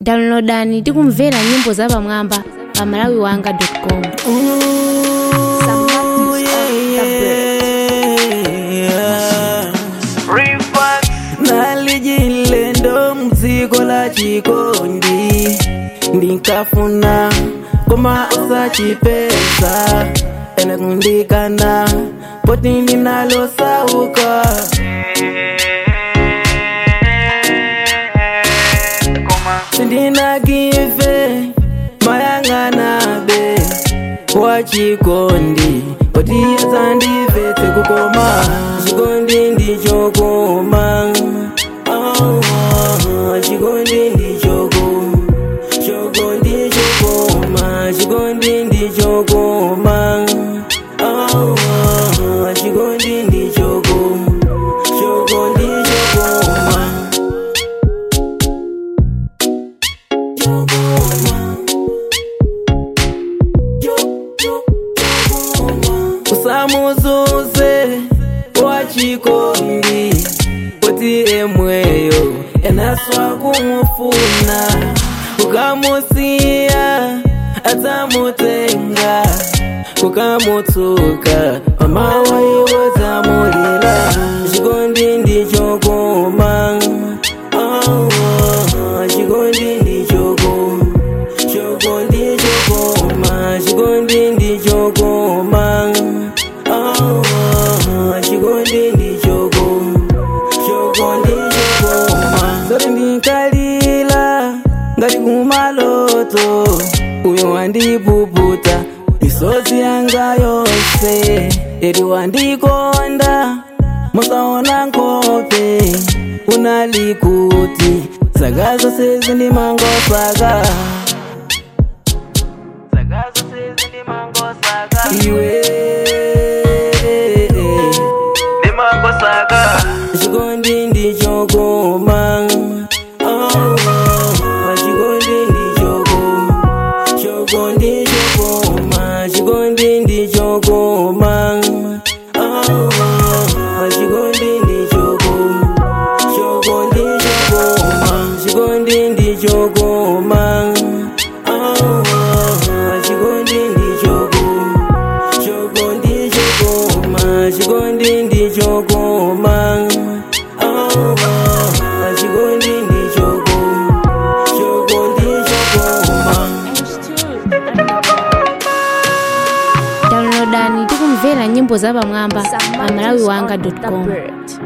downloadani ndi kumvera nyimbo zapamwamba pa malawi wanga com Ooh, yeah, yeah. nalijilendo mdziko la chikondi ndinkafuna koma usachipeza ene kundikana poti ndinalosauka sindinagive mayang'anabe wachikondi poti yezandivetse kukoma chikondi ndichokoma Oh, oh, chikondi ndichoko choko ndichokoma chikondi ndichokoma Oh, oh, chikondi ndichoko choko ndichokoma chokoma usamuzuze wachikondi kuti emweyo enaswa kumufuna ukamusiya adzamutenga kukamutsuka mama waiwo dzamulila chikondi ndichokoma Oh, oh, chikondi ndichoko choko ndichokoma chikondi ndichokoma Oh, oh, chikondi ndichoko choko ndichokoma zoti ndinkalila ngati kumaloto uyo wandipuputa misozi yanga yonse eri wandikonda musaona nkhope unalikuti saka zose zindimangosaka saka zose zindimangosaka iwe ndimangosaka chikondi ndichokoma Oh, oh, chikondi ndichokoma choko ndichokoma chikondi ndichokoma Oh, oh, chikondi ndichokoma choko ndichokoma chikondi ndichokoma Oh, oh, chikondi ndichokoma choko ndichokoma chikondi ndichokoma Oh, oh, chikondi ndichokoma choko ndichokoma downloadani ndi kumvera nyimbo zapamwamba pa malawi wanga com